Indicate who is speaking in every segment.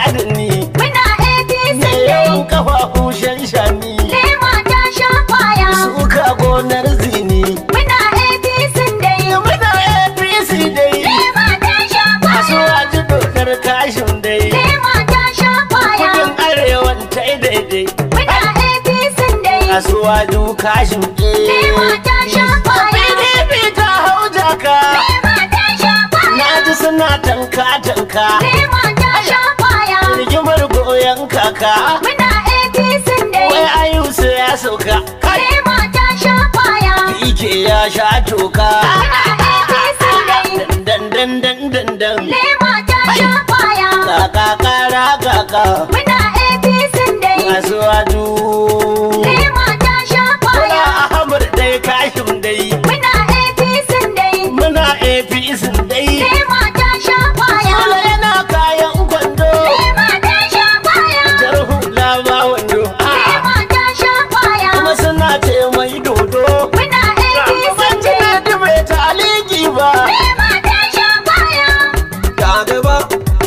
Speaker 1: adani
Speaker 2: Muna APC
Speaker 1: mai
Speaker 2: dai.
Speaker 1: yawan kafafu shanshani
Speaker 2: Lema ta sha kwaya.
Speaker 1: suka gonar zini
Speaker 2: Muna APC dai.
Speaker 1: muna apc dai
Speaker 2: Lema ta sha
Speaker 1: masu
Speaker 2: kwaya.
Speaker 1: waji dokar kashin dai
Speaker 2: Lema ta sha kwaya.
Speaker 1: kudin arewan ta daidai
Speaker 2: Muna APC dai.
Speaker 1: masu waji kashin
Speaker 2: Lema ta sha kwaya.
Speaker 1: pdp ta hau jaka
Speaker 2: Lema ta sha kwaya.
Speaker 1: na ji suna tanka tanka
Speaker 2: Lema ta sha kwaya.
Speaker 1: rigimar goyon kaka
Speaker 2: Muna APC
Speaker 1: wai
Speaker 2: dai.
Speaker 1: ayusu ya sauka kai
Speaker 2: Lema ta sha kwaya.
Speaker 1: ike ya sha toka
Speaker 2: Muna APC dai.
Speaker 1: dan dan dan dan dan
Speaker 2: Lema ta sha kwaya.
Speaker 1: kaka kara kaka
Speaker 2: Muna APC dai.
Speaker 1: masu waju
Speaker 2: Lema ta sha
Speaker 1: Muna
Speaker 2: kwaya.
Speaker 1: Ahmad dai kashin dai
Speaker 2: Muna APC dai.
Speaker 1: muna APC dai
Speaker 2: Lema ta sha kwaya.
Speaker 1: Sule yana kayan kwando
Speaker 2: Lema ta sha kwaya.
Speaker 1: jar hula ba wando Ah,
Speaker 2: Lema ta sha kwaya.
Speaker 1: kuma suna ce mai dodo
Speaker 2: Muna APC
Speaker 1: ban ji
Speaker 2: dai.
Speaker 1: daɗi bai ta aliki ba
Speaker 2: Lema ta sha kwaya.
Speaker 3: ta gaba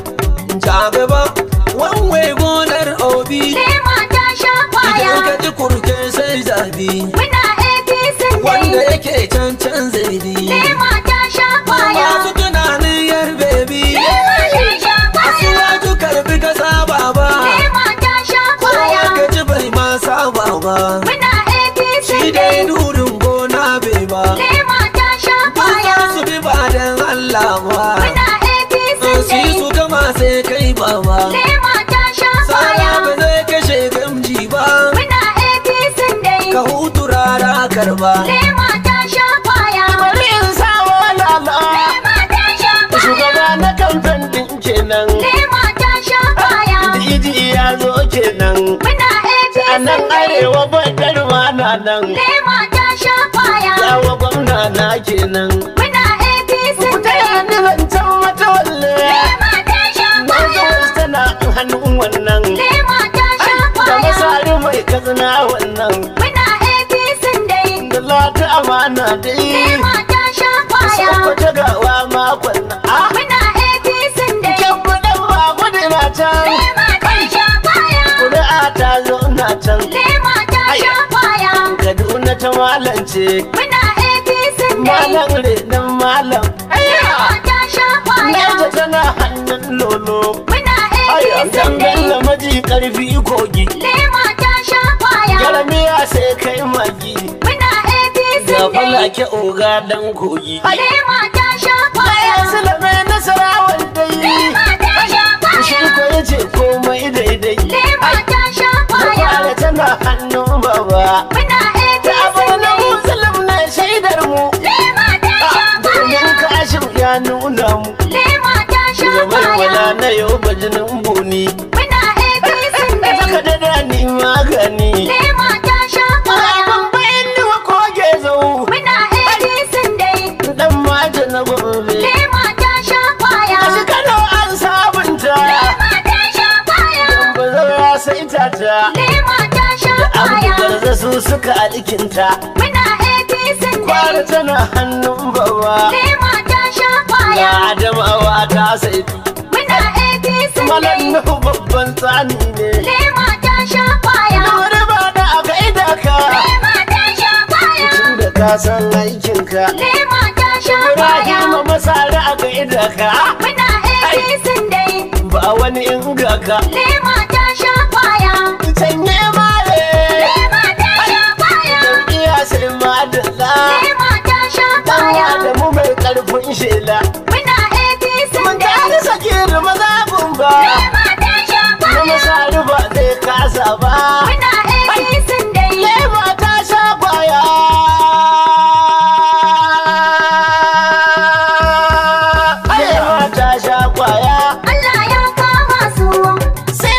Speaker 3: ta gaba wanwe gonar obi
Speaker 2: Lema ta sha kwaya.
Speaker 3: idan ka ji kurke sai zabi
Speaker 2: Muna APC
Speaker 3: wanda
Speaker 2: dai.
Speaker 3: yake can can zaidi
Speaker 2: Lema ta sha kwaya.
Speaker 3: masu tunanin yar bebi
Speaker 2: Lema ta sha kwaya.
Speaker 3: asuwaju karbi ka saba ba
Speaker 2: Lema ta sha
Speaker 3: kowa
Speaker 2: kwaya.
Speaker 3: ka ji bai ma saba ba
Speaker 2: Muna APC
Speaker 3: shi
Speaker 2: dai.
Speaker 3: dai durin gona bai ba
Speaker 2: Lema ta sha
Speaker 3: ba
Speaker 2: kwaya.
Speaker 3: za su bi ba dan Allah ba
Speaker 2: Muna APC
Speaker 3: su yi
Speaker 2: dai.
Speaker 3: su gama sai kai ba ba
Speaker 2: Lema ta sha
Speaker 3: Sara
Speaker 2: kwaya.
Speaker 3: ba zai kashe gamji ba
Speaker 2: Muna APC dai.
Speaker 3: ka hutu rara karba
Speaker 2: Lema ta sha kwaya.
Speaker 1: bari in sawo lala
Speaker 2: Lema ta sha
Speaker 1: shugaba
Speaker 2: kwaya.
Speaker 1: na kamfen din kenan
Speaker 2: Lema ta sha kwaya.
Speaker 1: Diji ya zo kenan
Speaker 2: Muna APC
Speaker 1: a nan
Speaker 2: dai.
Speaker 1: arewa badar ma na nan
Speaker 2: Lema ta sha kwaya.
Speaker 1: yawa gwamna na kenan
Speaker 2: Muna APC
Speaker 1: ku
Speaker 2: dai.
Speaker 1: taya ni zancen mata walle
Speaker 2: Lema ta sha
Speaker 1: na
Speaker 2: kwaya.
Speaker 1: zo tana hannun wannan
Speaker 2: Lema ta sha
Speaker 1: da
Speaker 2: kwaya.
Speaker 1: masari mai kazina wannan
Speaker 2: Muna APC dai.
Speaker 1: da lati amana dai
Speaker 2: Lema ta sha kwaya.
Speaker 1: sakwata gawa makon na a
Speaker 2: Muna APC dai.
Speaker 1: kyan budan ba gudu na can
Speaker 2: Lema ta sha kwaya.
Speaker 1: kuri'a ta zo na can
Speaker 2: Lema ta sha kwaya.
Speaker 1: kaduna ta malance
Speaker 2: Muna APC dai.
Speaker 1: malam renon malam
Speaker 2: Lema ta sha kwaya.
Speaker 1: Naija tana hannun lolo
Speaker 2: Muna
Speaker 1: Aya,
Speaker 2: APC
Speaker 1: dan
Speaker 2: dai.
Speaker 1: bello maji karfi kogi
Speaker 2: Lema ta sha kwaya.
Speaker 1: Jaramiya sai kai magi
Speaker 2: Muna APC
Speaker 1: Ga
Speaker 2: dai.
Speaker 1: falake oga dan kogi
Speaker 2: Lema ta sha kwaya.
Speaker 1: Sulame nasarawar dai
Speaker 2: Lema ta sha
Speaker 1: Shi
Speaker 2: kwaya.
Speaker 1: ko yace komai daidai
Speaker 2: Lema ta sha kwaya.
Speaker 1: Kwale tana hannun baba
Speaker 2: Muna
Speaker 1: Da
Speaker 2: APC
Speaker 1: abar na
Speaker 2: dai.
Speaker 1: musulun na shaidar mu
Speaker 2: Lema ta sha
Speaker 1: Domin
Speaker 2: kwaya.
Speaker 1: kashin ya nuna mu
Speaker 2: Lema ta sha
Speaker 1: Zamar wala
Speaker 2: kwaya.
Speaker 1: na yau bajinin buni
Speaker 2: Muna APC
Speaker 1: Da saka
Speaker 2: dai.
Speaker 1: da dani magani
Speaker 2: Lema ta sha kwaya.
Speaker 1: Ban bayan ni wa koge zau
Speaker 2: Muna APC dai.
Speaker 1: Dan mata na gobe
Speaker 2: Lema ta sha kwaya.
Speaker 1: A shi Kano an sabunta
Speaker 2: Lema ta sha kwaya.
Speaker 1: Ba zau ya saita ta
Speaker 2: Lema ta sha
Speaker 1: Abu
Speaker 2: kwaya.
Speaker 1: garza su suka alkinta
Speaker 2: Muna APC
Speaker 1: Kwara
Speaker 2: dai.
Speaker 1: tana hannun baba
Speaker 2: Lema ta sha
Speaker 1: Ga
Speaker 2: kwaya.
Speaker 1: Adamawa ta saitu
Speaker 2: Muna APC
Speaker 1: Malam
Speaker 2: dai.
Speaker 1: Nuhu babban tsani ne
Speaker 2: Lema ta sha kwaya.
Speaker 1: Wani ba da aka ida ka
Speaker 2: Lema ta sha kwaya.
Speaker 1: Tun da ka san aikinka
Speaker 2: Lema ta sha
Speaker 1: Ibrahim
Speaker 2: kwaya.
Speaker 1: masara aka ida ka
Speaker 2: Muna APC dai.
Speaker 1: Ba wani inga ka
Speaker 2: Lema ta sha kwaya.
Speaker 1: Canye mare
Speaker 2: Lema ta sha kwaya.
Speaker 1: Jam'iyya sai madalla
Speaker 2: Lema ta sha
Speaker 1: Dan
Speaker 2: kwaya.
Speaker 1: Adamu mai karfin shela
Speaker 2: Muna APC
Speaker 1: Mun
Speaker 2: dai.
Speaker 1: tare sakir mazabin ba
Speaker 2: Lema ta sha
Speaker 1: Na
Speaker 2: kwaya.
Speaker 1: masari ba zai kasa ba
Speaker 2: Muna APC dai.
Speaker 1: Lema ta sha kwaya Lema ta sha kwaya
Speaker 2: Allah ya kama su.
Speaker 1: Sai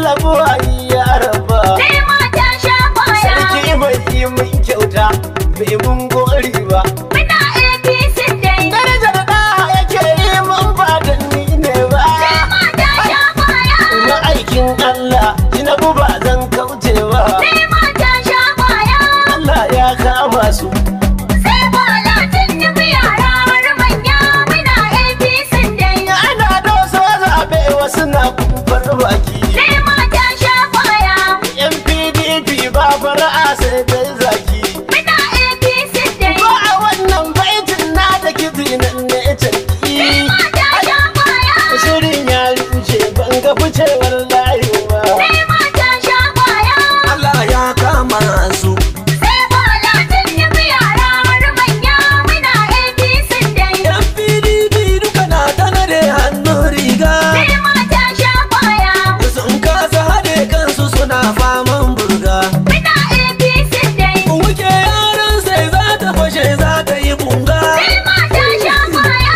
Speaker 1: Allah buwayi ya rabba
Speaker 2: Lema ta sha kwaya.
Speaker 1: sarki bai yi min kyauta bai mun gori ba
Speaker 2: Muna APC dai.
Speaker 1: darajar da yake yi mun ba da ni ne ba
Speaker 2: Lema ta sha kwaya.
Speaker 1: na aikin Allah Tinubu ba zan kauce ba
Speaker 2: Lema ta sha kwaya.
Speaker 1: Allah ya kama su
Speaker 2: Sai bola Tinubu yara har manya. Muna APC dai.
Speaker 1: ana doso zaɓe wasu na kumfar baki
Speaker 2: Lema ta sha kwaya.
Speaker 1: yan pdp ba fara'a sai dai zaki
Speaker 2: Muna APC dai.
Speaker 1: ba a wannan baitin na da kizi nan ne canki
Speaker 2: Lema ta sha kwaya.
Speaker 1: shirin ya rushe ban ga ficewar layi ba
Speaker 2: Lema ta sha kwaya.
Speaker 3: Allah ya kama su
Speaker 2: Sai bola Tinubu yara har manya. Muna APC dai.
Speaker 3: yan pdp duka na tana da hannun riga
Speaker 2: Lema ta sha kwaya.
Speaker 3: sun kasa haɗe kansu suna faman burga
Speaker 2: Muna APC dai.
Speaker 3: wuke yaran sai za ta fashe za ta yi bunga
Speaker 2: Lema ta sha kwaya.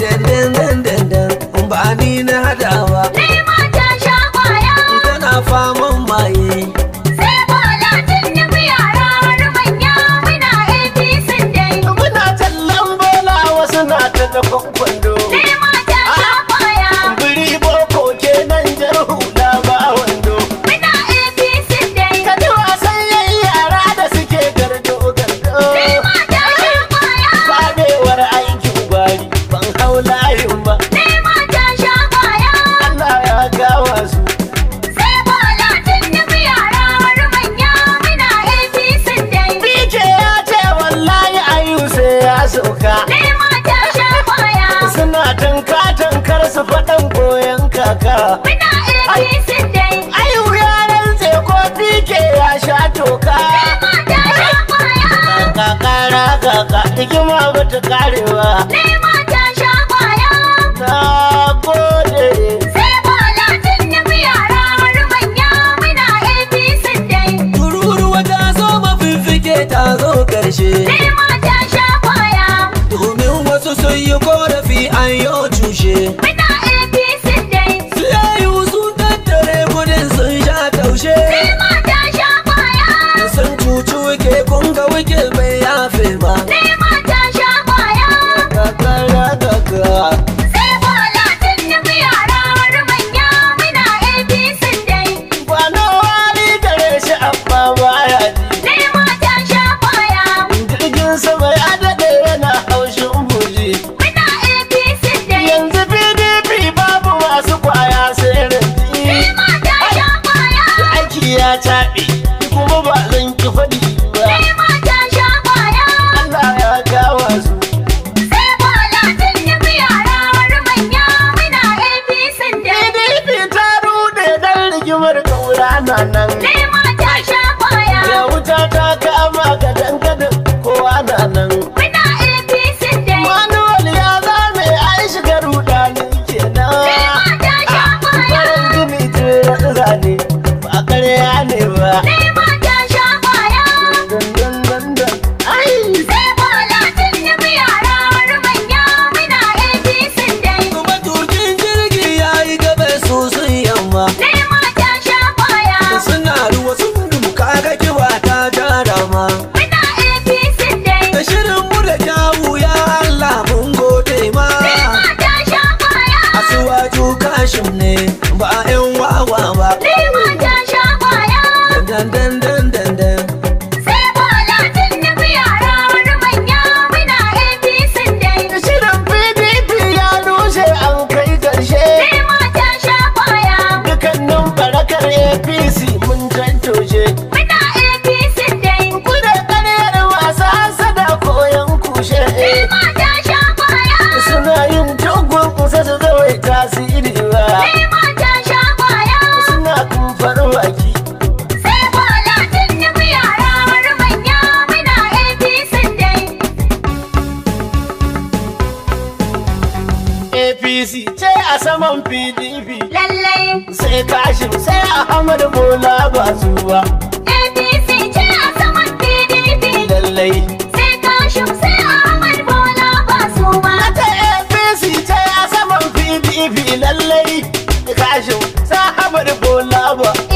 Speaker 3: dandandandandan ba ni na hadawa
Speaker 2: Lema ta sha kwaya.
Speaker 3: tana faman maye
Speaker 2: Sai bola Tinubu yara har manya. Muna APC dai.
Speaker 1: muna tallan bola wasu na ta da kwando
Speaker 2: Lema ta sha kwaya.
Speaker 1: biri boko kenan jar hula ba wando
Speaker 2: Muna APC dai.
Speaker 1: ka ji wasan yayi yara da suke gardo gardo
Speaker 2: Lema ta sha kwaya.
Speaker 1: fadewar aikin gwari ban hau layin ba
Speaker 2: Lema ta sha kwaya.
Speaker 1: Allah ya gawa su
Speaker 2: Sai bola Tinubu yara har manya. Muna APC dai.
Speaker 1: Bike ya ce wallahi ayu sai ya sauka
Speaker 2: Lema ta sha kwaya.
Speaker 1: suna tanka tankar su faɗan koyon kaka
Speaker 2: Muna APC dai.
Speaker 1: ayu ya rantse ko bike ya sha toka
Speaker 2: Lema ta sha kwaya.
Speaker 1: kaka kara kaka hikima bata karewa
Speaker 2: Lema ta sha kwaya.
Speaker 1: na gode
Speaker 2: Sai bola Tinubu yara har manya. Muna APC dai.
Speaker 3: tururuwa ta zo mafifike ta zo karshe
Speaker 2: Lema ta sha kwaya.
Speaker 3: domin wasu sun yi korafi an yi cushe
Speaker 2: Muna APC dai.
Speaker 3: su yayu sun tattare kudin sun sha taushe
Speaker 2: Lema ta sha kwaya.
Speaker 3: sun cuci wike kun ga wike bai yafe ba
Speaker 2: Lema ta sha kwaya.
Speaker 1: kakara kaka
Speaker 2: Sai bola Tinubu yara har manya. Muna APC dai.
Speaker 1: kwano wani gare shi amma baya ji
Speaker 2: Lema ta sha kwaya.
Speaker 1: jirgin sama ya daɗe yana haushin buji
Speaker 2: Muna APC dai.
Speaker 1: yanzu pdp babu masu kwaya sai ranti
Speaker 2: Lema ta sha kwaya.
Speaker 1: aiki ya taɓe kuma ba zan ki faɗi ba
Speaker 2: Lema ta sha kwaya.
Speaker 1: Allah ya gawa su
Speaker 2: Sai bola Tinubu yara har manya. Muna APC dai.
Speaker 1: pdp ta rude dan rigimar kaura na nan
Speaker 2: Lema ta sha kwaya.
Speaker 1: ya wuta ta kama gadan gadan kowa na nan
Speaker 2: Muna APC dai.
Speaker 1: manuwal ya zame ai shiga rudani kenan
Speaker 2: Lema ta sha kwaya.
Speaker 1: farin gini tun zane ba karya ne ba
Speaker 2: Lema ta sha kwaya.
Speaker 1: dandan dandan ai
Speaker 2: Sai bola Tinubu yara har manya. Muna APC dai.
Speaker 3: kuma turkin jirgi ya yi gabe su sun yamma
Speaker 2: Lema ta sha kwaya.
Speaker 3: suna ruwa sun duka ga kiba ta jara ma
Speaker 2: Muna APC dai.
Speaker 3: da shirin mu da kyawu ya Allah mun gode ma
Speaker 2: Lema ta sha kwaya.
Speaker 3: asuwaju kashin ne ba yan wawa ba
Speaker 2: Lema ta sha kwaya.
Speaker 3: dan dan dan dan dan
Speaker 2: Sai bola Tinubu yara har manya. Muna APC dai.
Speaker 1: shirin pdp ya rushe an kai karshe
Speaker 2: Lema ta sha kwaya.
Speaker 1: dukannin barakar apc mun tantoshe
Speaker 2: Muna APC dai.
Speaker 1: kuna karyar masu hasada koyon kushe
Speaker 2: Lema ta sha kwaya.
Speaker 1: suna yin tugun kusa su zawai tasiri ba
Speaker 2: Lema ta sha kwaya.
Speaker 1: suna kumfar baki
Speaker 2: Sai bola Tinubu yara har manya. Muna APC dai.
Speaker 1: apc ce a saman pdp
Speaker 2: Lallai
Speaker 1: sai kashin sai ahmad bola ba su ba
Speaker 2: APC ce a saman PDP.
Speaker 1: lallai
Speaker 2: Sai Kashim sai Ahmad Bola ba su ba.
Speaker 1: ta apc ce a saman pdp lallai kashin sai ahmad bola ba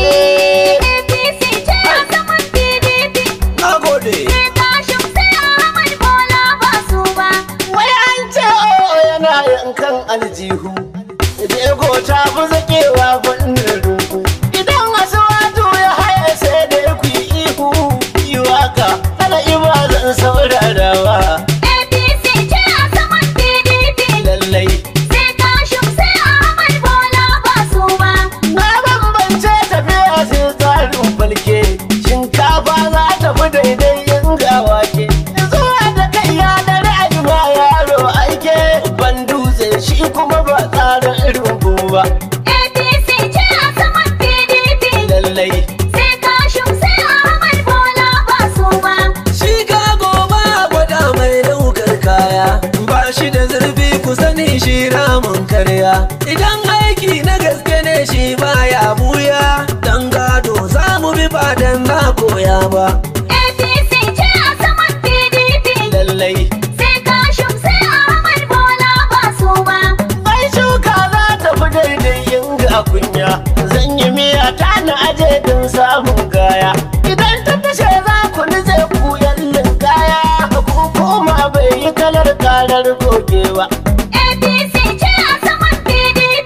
Speaker 3: shi baya buya dan gado za mu bi ba dan na koya ba
Speaker 2: APC ce a saman PDP.
Speaker 1: lallai
Speaker 2: Sai Kashim sai Ahmad Bola ba su ba.
Speaker 1: ai shuka za ta fi daidai yin ga kunya zan yi miya ta na aje don samun gaya idan ta fashe za ku nize ku yallin kaya ku koma bai yi kalar karar gogewa
Speaker 2: APC ce a saman PDP.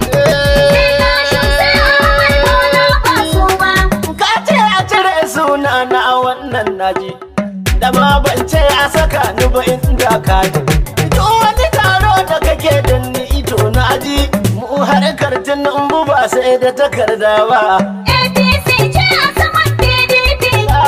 Speaker 2: Sai Kashim sai Ahmad Bola ba su ba.
Speaker 1: ka ce a cire suna na wannan naji da ma ban ce a saka ni ba inda ka ji duk wani taro da kake da ni ito na ji mu harkar tunan ba sai da takarda ba
Speaker 2: APC ce a saman PDP.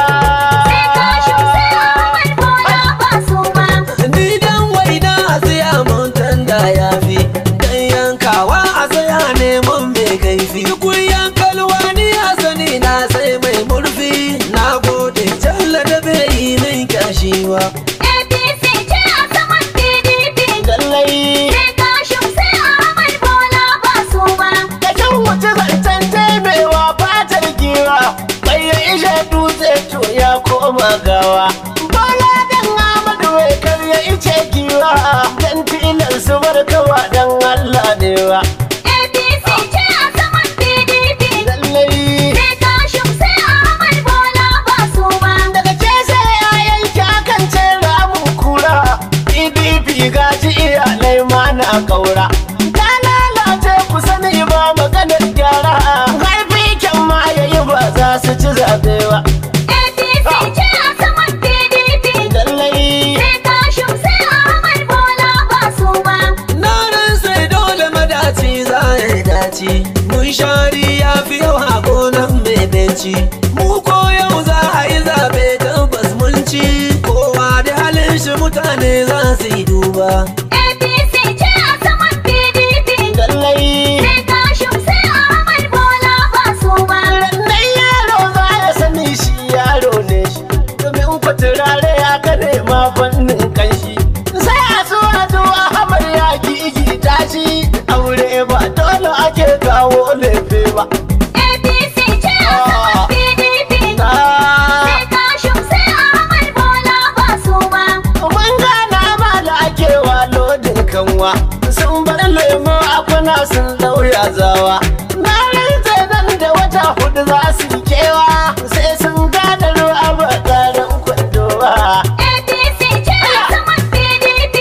Speaker 2: Sai Kashim sai Ahmad Bola ba su ba.
Speaker 3: ni dan waina a tsaya mun tanda ya fi dan yankawa a tsaya neman mai kaifi kun yankalwa ni a sani na sai mai murfi na gode jalla da bai yi min kyashiwa
Speaker 2: APC ce a saman PDP.
Speaker 1: lallai
Speaker 2: Sai Kashim sai Ahmad Bola ba su ba.
Speaker 1: Kashin wuce zancen taimewa fatar giwa Bai ya ishe dutse to ya koma gawa Bola dan Amadu wai kar ya ice giwa Dan tilan su barkawa dan Allah ne wa
Speaker 2: APC ce a saman PDP.
Speaker 1: Lallai
Speaker 2: Sai Kashim sai Ahmad Bola ba su ba.
Speaker 1: daga ce sai ya yanke akan ce ramun kura PDP gaji iyalai ma na kaura Ta lalace ku sani ba maganar gyara Haifi kyan ma yayi ba za su ci zaɓe ba
Speaker 2: APC ce a saman PDP.
Speaker 1: lallai
Speaker 2: Sai Kashim sai Ahmad Bola ba su ba.
Speaker 3: na ran sai dole madaci za ya dace mun shari ya fi yau a gonan mai benci mu ko yau za a yi zaɓe tabbas mun ci kowa da halin shi mutane za su yi duba
Speaker 2: APC ce a saman PDP.
Speaker 1: lallai
Speaker 2: Sai Kashim sai Ahmad Bola ba su ba.
Speaker 1: Rannan yaro za ya sani shi yaro ne shi domin ku turare ya kare ma fannin kanshi sai a so a zo a hamar ya gigi tashi aure ba dole ake kawo lefe ba
Speaker 2: APC ce a saman PDP.
Speaker 1: Ah,
Speaker 2: Sai Kashim sai Ahmad Bola ba su ba.
Speaker 1: mun gana ma da ake wa lodin kanwa sun bar lemo a kuna sun lauya zawa na rantse nan da wata hudu za su yi kewa sai sun gada ruwa ba tsarin kwando ba
Speaker 2: APC ce a saman PDP.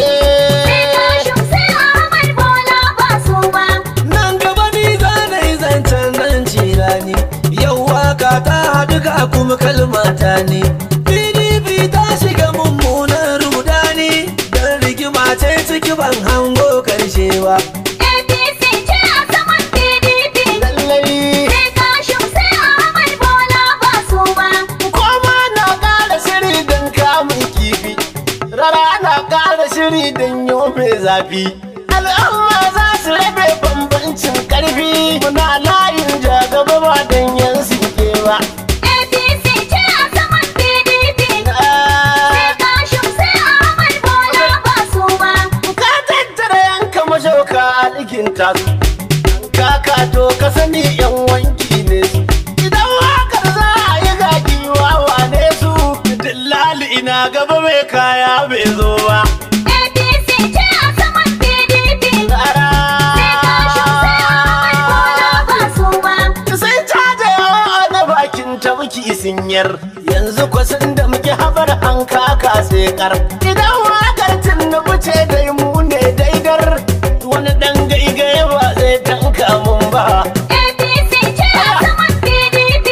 Speaker 2: Sai Kashim sai Ahmad Bola ba su ba.
Speaker 3: nan gaba ni za na yi zancen nan cirani yau waka ta haɗu ga kuma kalmata ne pdp ta shiga mummunan rudani don rigima ce ciki ban hango karshe ba
Speaker 2: APC ce a saman PDP.
Speaker 1: lallai
Speaker 2: Sai Kashim sai Ahmad Bola ba su ba.
Speaker 1: koma na ƙara shiri don kamun kifi rara na ƙara shiri don yau mai zafi al'umma za su rabe bambancin ƙarfi muna layin jagaba ba don yan sinke ba
Speaker 2: APC ce a saman PDP. Sai Kashim sai Ahmad Bola ba su ba.
Speaker 1: ka tattara yanka mashauka a ɗikin tasu kaka to ka sani yan wanki ne su idan wakar za a yi gaki wawa ne su dillali ina gaba mai kaya bai zo ba
Speaker 2: APC ce a saman PDP.
Speaker 1: Tsara.
Speaker 2: Sai Kashim sai Ahmad Bola ba su ba.
Speaker 1: sai caja yawa na bakin tabki sinyar yanzu kwasan da muke habar an kaka sai kar idan wakar tunubu ce dai mu ne daidar wani dan gaigaye ba zai tanka mun ba
Speaker 2: APC ce a saman PDP.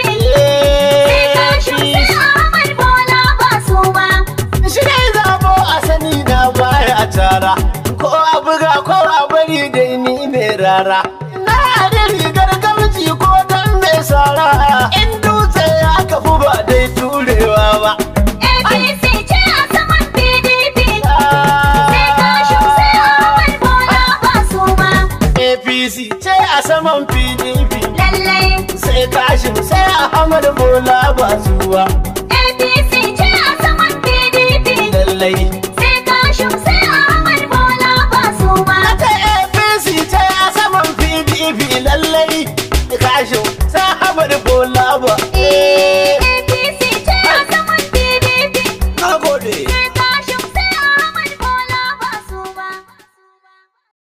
Speaker 2: Sai Kashim sai Ahmad Bola ba su ba.
Speaker 1: shi ne zabo a sani na baya tara ko a buga ko a bari dai ni ne rara na da rigar gamji ko dan mai sara in dutse ya kafu ba dai turewa ba
Speaker 2: APC ce a saman PDP. Sai Kashim sai Ahmad Bola ba su ba.
Speaker 1: apc ce a saman pdp
Speaker 2: Lallai
Speaker 1: sai kashin sai ahmad bola ba zuwa
Speaker 2: APC ce